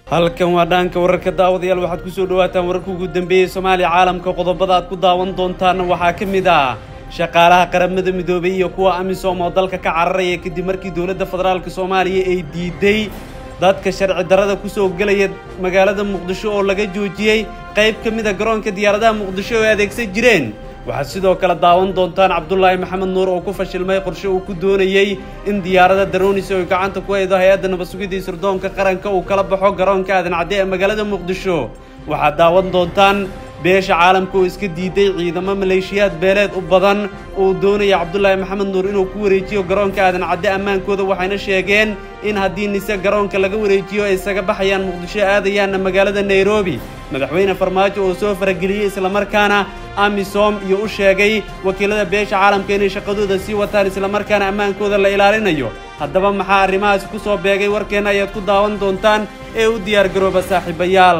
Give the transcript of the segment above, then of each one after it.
halkan waa dhaanka wararka daawadayaal waxaad ku soo dhawaataan wararka ugu dambeeyey soomaaliya caalamka qodobada aad ku daawan doontaana waxaa ka mid ah shaqaalaha qaramada midoobay iyo kuwa amisom oo dalka ka cararaya kadib markii dowladda federaalk soomaaliya ay diiday dadka sharci darrada kusoo gelaya magaalada muqdisho oo laga joojiyey qayb ka mid a garoonka diyaaradaha muqdisho oo ay adeegsan jireen waxaad sidoo kale daawan doontaan cabdulaahi maxamed nuur oo ku fashilmay qorshe uu ku doonayey in diyaarada daronis oo gacanta ku haydo hay-adda nabadsugiddii sirdoonka qaranka uu kala baxo garoonka aadan cadde ee magaalada muqdisho waxaad daawan doontaan beesha caalamka oo iska diiday ciidamo maleeshiyaad beeleed u badan uu doonaya cabdulaahi maxamed nuur inuu ku wareejiyo garoonka aadan cadde ammaankooda waxayna sheegeen in haddii nise garoonka laga wareejiyo ay isaga baxayaan muqdisho aadayaanna magaalada nairobi madaxweyne farmaajo oo soo farageliyey islamarkaana amisom iyo u sheegay wakiilada beesha caalamka inay shaqadooda sii wataan islamarkaana ammaankooda la ilaalinayo haddaba maxaa arrimahaasi ku soo beegay warkeenna ayaad ku daawan doontaan ee u diyaargarooba saaxiibayaal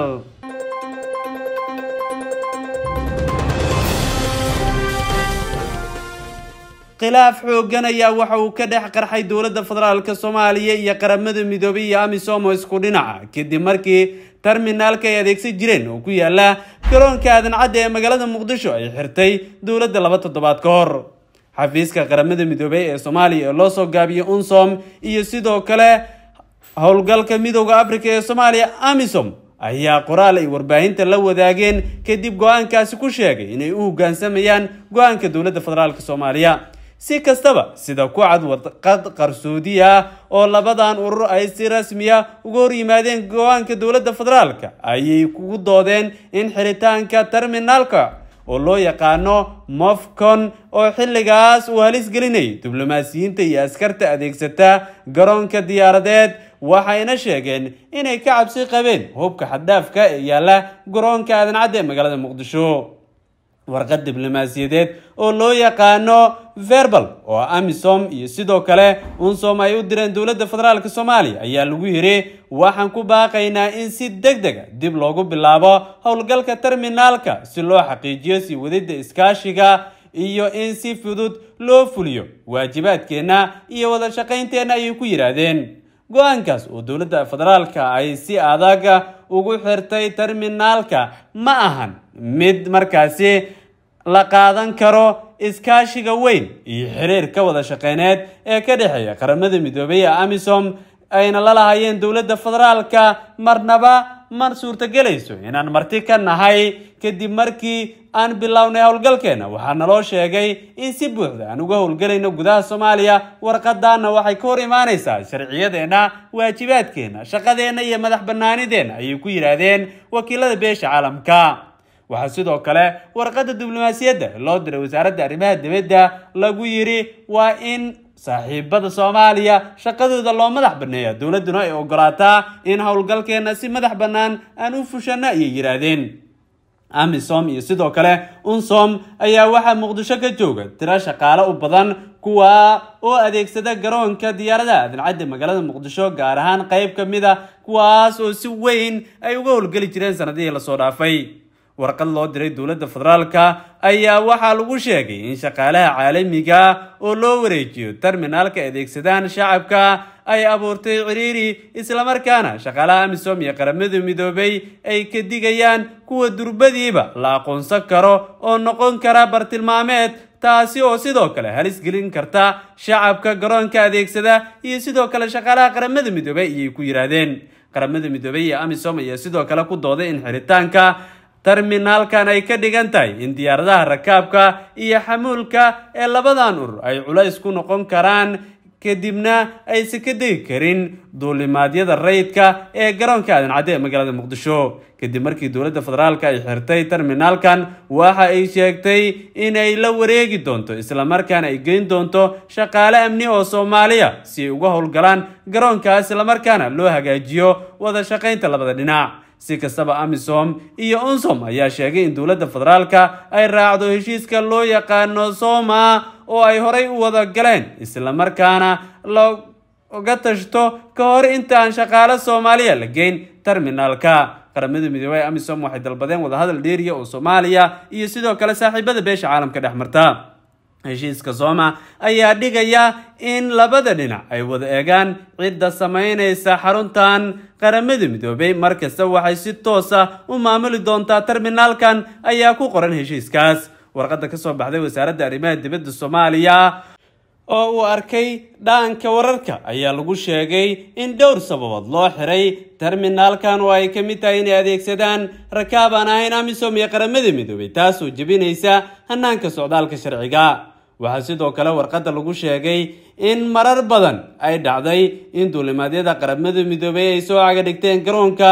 khilaaf xooggan ayaa waxa uu ka dhex qarxay dowladda federaalk soomaaliya iyo qaramada midoobay iyo amisom oo isku dhinaca kadib markii terminaalka ay adeegsan jireen oo ku yaala garoonka aadan cadde ee magaalada muqdisho ay xirtay dowladda laba toddobaad ka hor xafiiska qaramada midoobey ee soomaaliya ee loo soo gaabiyey unsom iyo sidoo kale howlgalka midooda africa ee soomaaliya amisom ayaa qoraal ay warbaahinta la wadaageen kadib go-aankaasi ku sheegay inay u hoggaansamayaan go-aanka dowladda federaalk soomaaliya si kastaba sida ku cad warqad qarsoodi ah oo labadan urur ay si rasmiya uga hor yimaadeen go-aanka dowladda federaalka ayay kugu doodeen in xiritaanka terminaalka oo loo yaqaano mofcon oo xilligaas uu halis gelinayay diblomaasiyiinta iyo askarta adeegsata garoonka diyaaradeed waxayna sheegeen inay ka cabsi qabeen hubka xaddhaafka ee yaalla garoonka aadan cadde ee magaalada muqdisho warqad diblomaasiyadeed oo loo yaqaano verbal oo amisom iyo sidoo kale unsom ay u direen dowladda federaalk soomaaliya ayaa lagu yiri waxaan ku baaqaynaa in si deg dega dib loogu bilaabo howlgalka terminaalka si loo xaqiijiyo sii wadida iskaashiga iyo in si fudud loo fuliyo waajibaadkeenna iyo wada shaqaynteenna ayay ku yidhaahdeen go-aankaas oo dowladda federaalka ay si adag ugu xirtay terminaalka ma ahan mid markaasi la qaadan karo iskaashiga weyn iyo xiriirka wada shaqeyneed ee ka dhexeeya qaramada midoobay ee amisom ayna la lahayeen dowladda federaalka marnaba ma suurtagelayso inaan marti ka nahay kadib markii aan bilownay howlgalkeena waxaa naloo sheegay in si buuxda aan uga howlgelayno gudaha soomaaliya warqadaana waxay ka hor imaanaysaa sharciyadeenna waajibaadkeenna shaqadeenna iyo madax banaanideenna ayay ku yidhaahdeen wakiilada beesha caalamka waxaa sidoo kale warqadda diblomaasiyadda loo diray wasaaradda arrimaha dibadda lagu yidhi waa in saaxiibada soomaaliya shaqadooda loo madax banneeya dowladduna ay ogolaataa in howlgalkeenna si madax bannaan aan u fushano ayay yidhaahdeen amisom iyo sidoo kale unsom ayaa waxaa muqdisho ka jooga tiro shaqaale u badan kuwa oo adeegsada garoonka diyaaradaha aadan cadde magaalada muqdisho gaar ahaan qayb ka mid a kuwaas oo si weyn ay uga howlgeli jireen sanadihii lasoo dhaafay warqad loo diray dowladda federaalka ayaa waxaa lagu sheegay in shaqaalaha caalamiga oo loo wareejiyo terminaalka adeegsadaan shacabka ay abuurtay ciriiri islamarkaana shaqaalaha amisom iyo qaramada midoobay ay ka digayaan kuwa durbadiiba la aqoonsan karo oo noqon kara bartilmaameed taasi oo sidoo kale halis gelin karta shacabka garoonka adeegsada iyo sidoo kale shaqaalaha qaramada midoobay ayay ku yidhaahdeen qaramada midoobay iyo amisom ayaa sidoo kale ku dooday in xiritaanka terminaalkan ay ka dhigan tahay in diyaaradaha rakaabka iyo xamuulka ee labadan urur ay culays ku noqon karaan kadibna aysan ka degi karin duulimaadyada rayidka ee garoonka aadan cadde ee magaalada muqdisho kadib markii dowladda federaalka ay xirtay terminaalkan waxa ay sheegtay inay la wareegi doonto islamarkaana ay geyn doonto shaqaale amni oo soomaaliya si ay uga howlgalaan garoonkaas islamarkaana loo hagaajiyo wada shaqaynta labada dhinac si kastaba amisom iyo unsom ayaa sheegay in dowladda federaalka ay raacdo heshiiska loo yaqaano soma oo ay horay u wada galeen islamarkaana looga tashto ka hor inta aan shaqaale soomaaliya la geyn terminaalka qaramada midoobey amisom waxay dalbadeen wadahadal dheeriya oo soomaaliya iyo sidoo kale saaxiibada beesha caalamka dhex marta heshiiska sooma ayaa dhigaya in labada dhinac ay wada eegaan cidda samaynaysa xaruntan qaramada midoobay markasta waxay si toos ah u maamuli doontaa terminaalkan ayaa ku qoran heshiiskaas warqadda kasoo baxday wasaaradda arrimaha dibadda soomaaliya oo uu arkay dhaanka wararka ayaa lagu sheegay in dhowr sababood loo xiray terminaalkan oo ay ka mid tahay inay adeegsadaan rakaab aan ahayn amisom iyo qaramada midoobay taasoo jebinaysa hanaanka socdaalka sharciga waxaa sidoo kale warqadda lagu sheegay in marar badan ay dhacday in duulimaadyada qaramada midoobay ay soo caga dhigteen garoonka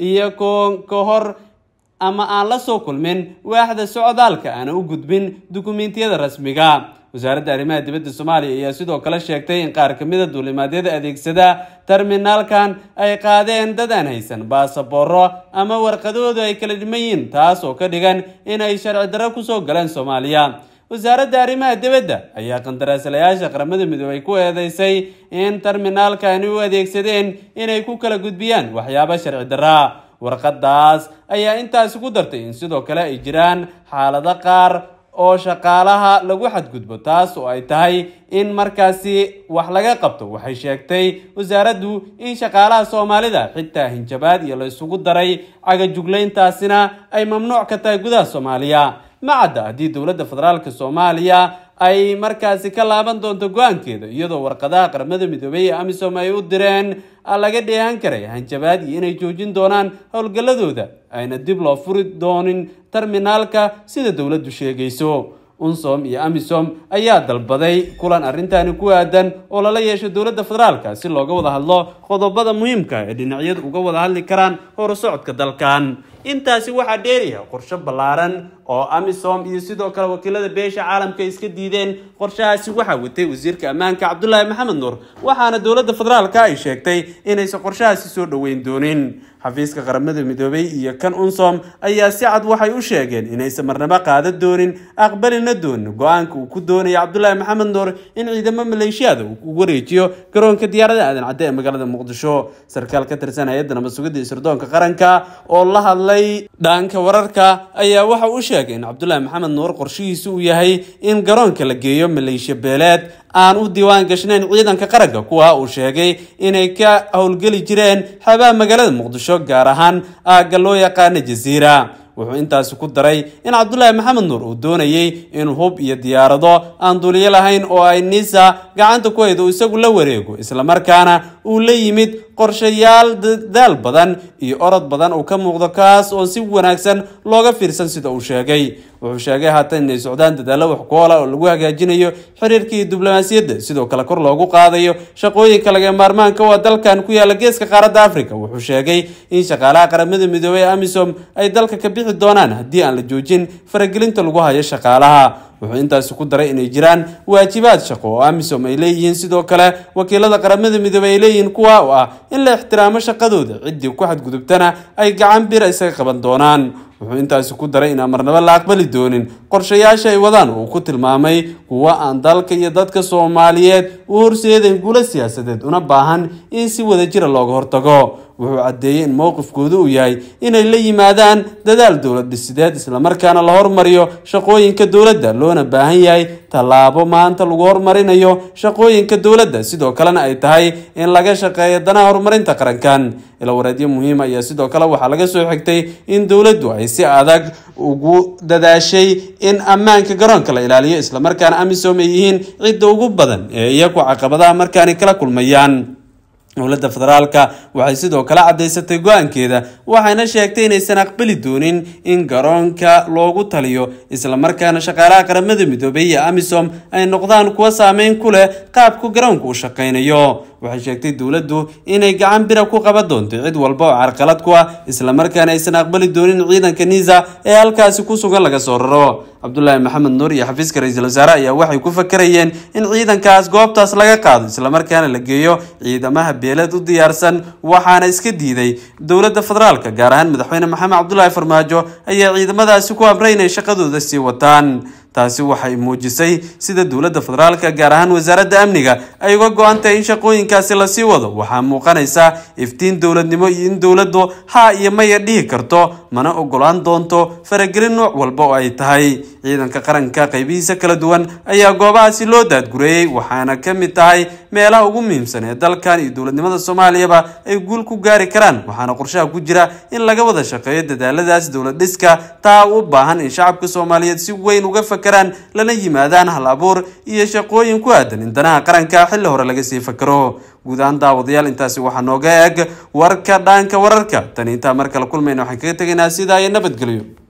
iyagoo ka hor ama aan la soo kulmin waaxda socdaalka aana u gudbin dukumentiyada rasmiga wasaaradda arrimaha dibadda soomaaliya ayaa sidoo kale sheegtay in qaar ka mida duulimaadyada adeegsada terminaalkan ay qaadeen dad aan haysan baasabooro ama warqadoodu ay kala dhiman yihiin taas oo ka dhigan in ay sharci darro kusoo galeen soomaaliya wasaaradda arrimaha dibadda ayaa qandaraaslayaasha qaramada midoobay ku eedeysay in terminaalkani u adeegsadeen inay ku kala gudbiyaan waxyaabo sharci darra warqadaas ayaa intaasi ku dartay in sidoo kale ay jiraan xaalado qaar oo shaqaalaha lagu xadgudbo taas oo ay tahay in markaasi wax laga qabto waxay sheegtay wasaaraddu in shaqaalaha soomaalida xitaa hinjabaad iyo la isugu daray cagajuglayntaasina ay mamnuuc ka tahay gudaha soomaaliya ma cadda haddii dowladda federaalk soomaaliya ay markaasi ka laaban doonto go-aankeeda iyadoo warqadaha qaramada midoobey ee amisom ay u direen laga dheehan karay hanjabaad iyo inay joojin doonaan howlgalladooda ayna dib loo furi doonin terminaalka sida dowladdu sheegayso unsom iyo amisom ayaa dalbaday kulan arrintani ku aadan oo lala yeesho dowladda federaalka si looga wada hadlo qodobada muhiimka ee dhinacyadu uga wada hadli karaan horusocodka dalkan intaasi waxaa dheeraya qorshe ballaaran oo amisom iyo sidoo kale wakiilada beesha caalamka iska diideen qorshahaasi waxaa watay wasiirka ammaanka cabdulaahi maxamed nuur waxaana dowladda federaalka ay sheegtay inaysan qorshahaasi soo dhoweyn doonin xafiiska qaramada midoobay iyo kan unsom ayaa si cad waxay u sheegeen inaysan marnabo qaadan doonin aqbalina doonin go-aanka uu ku doonaya cabdulaahi maxamed nuur in ciidamo maleeshiyada uu ku wareejiyo garoonka diyaarada aadan cadde ee magaalada muqdisho sarkaal ka tirsan hay-adda nabadsugidda isirdoonka qaranka oo la hadlay dhaanka wararka ayaa waxa uu sheegay in cabdulaahi maxamed nuur qorshihiisu uu yahay in garoonka la geeyo maleeshiya beeleed aan u diiwaan gashnayn ciidanka qaranka kuwa uu sheegay inay ka howlgeli jireen xabaha magaalada muqdisho gaar ahaan aagga loo yaqaana jasiira wuxuu intaasi ku daray in cabdulaahi maxamed nuur uu doonayay in hub iyo diyaarado aan duuliyo lahayn oo ay nisa gacanta ku haydo isagu la wareego islamarkaana uu la yimid qorshayaal dadaal badan iyo orod badan uu ka muuqdo kaas oo si wanaagsan looga fiirsan sida uu sheegay wuxuu sheegay haatan inay socdaan dadaallo wax ku oola oo lagu hagaajinayo xiriirka iyo diblomaasiyadda sidoo kale kor loogu qaadayo shaqooyinka laga maarmaanka waa dalkan ku yaala geeska qaaradda africa wuxuu sheegay in shaqaalaha qaramada midoobey ee amisom ay dalka ka bixi doonaan haddii aan la joojin faragelinta lagu hayo shaqaalaha wuxuu intaasi ku daray inay jiraan waajibaad shaqo oo amisom ay leeyihiin sidoo kale wakiilada qaramada midoobey ay leeyihiin kuwa u ah in la ixtiraamo shaqadooda ciddii ku xadgudubtana ay gacan bir isaga qaban doonaan wuxuu intaasi ku daray inaan marnabo la aqbali doonin qorshayaasha ay wadaan uu ku tilmaamay kuwa aan dalka iyo dadka soomaaliyeed u horseedayn guulo siyaasadeed una baahan in si wadajira looga hortago wuxuu caddeeyey in mowqifkoodu uu yahay inay la yimaadaan dadaal dowlad dhisideed islamarkaana la hormariyo shaqooyinka dowladda loona baahan yahay tallaabo maanta lagu hormarinayo shaqooyinka dowladda sidoo kalena ay tahay in laga shaqeeyo danaha horumarinta qarankan ilawareedyo muhiima ayaa sidoo kale waxaa laga soo xigtay in dowladdu ay si adag ugu dadaashay in ammaanka garoonka la ilaaliyo islamarkaana amisom ay yihiin cidda ugu badan ee iyagu caqabadaha markaani kala kulmayaan dowladda federaalka waxay sidoo kale caddaysatay go-aankeeda waxayna sheegtay inaysan aqbali doonin in garoonka loogu taliyo islamarkaana shaqaalaha qaramada midoobey iyo amisom ay noqdaan kuwa saameyn ku leh qaabku garoonka u shaqaynayo waxay sheegtay dowladdu inay gacan bira ku qaban doonto cid walba oo carqalad ku ah islamarkaana aysan aqbali doonin ciidanka nisa ee halkaasi ku sugan laga soo raro cabdulaahi maxamed nuur iyo xafiiska ra-iisul wasaare ayaa waxay ku fakarayeen in ciidankaas goobtaas laga qaado islamarkaana la geeyo ciidamaha beeleed u diyaarsan waxaana iska diiday dowladda federaalka gaar ahaan madaxweyne maxamed cabdulaahi farmaajo ayaa ciidamadaasi ku amray inay shaqadooda sii wataan taasi waxay muujisay sida dowladda federaalka gaar ahaan wasaaradda amniga ay uga go-an tahay in shaqooyinkaasi lasii wado waxaa muuqanaysa iftiin dowladnimo iyo in dowladdu haa iyo maya dhihi karto mana ogolaan doonto faragelin nooc walba oo ay tahay ciidanka qaranka qaybihiisa kala duwan ayaa goobahaasi loo daadgureeyey waxaana ka mid tahay meelaha ugu muhiimsan ee dalkan iyo dowladnimada soomaaliyaba ay guul ku gaari karaan waxaana qorshaha ku jira in laga wada shaqeeyo dadaaladaas dowlad dhiska taa u baahan in shacabka soomaaliyeed si weyn uga fakeraan lana yimaadaan hal abuur iyo shaqooyin ku aadan in danaha qaranka xilli hore laga sii fakero guud ahaan daawadayaal intaasi waxaa nooga eeg warka dhaanka wararka tani intaa mar kale kulmayna waxaan kaga tegaynaa sidaa iyo nabadgelyo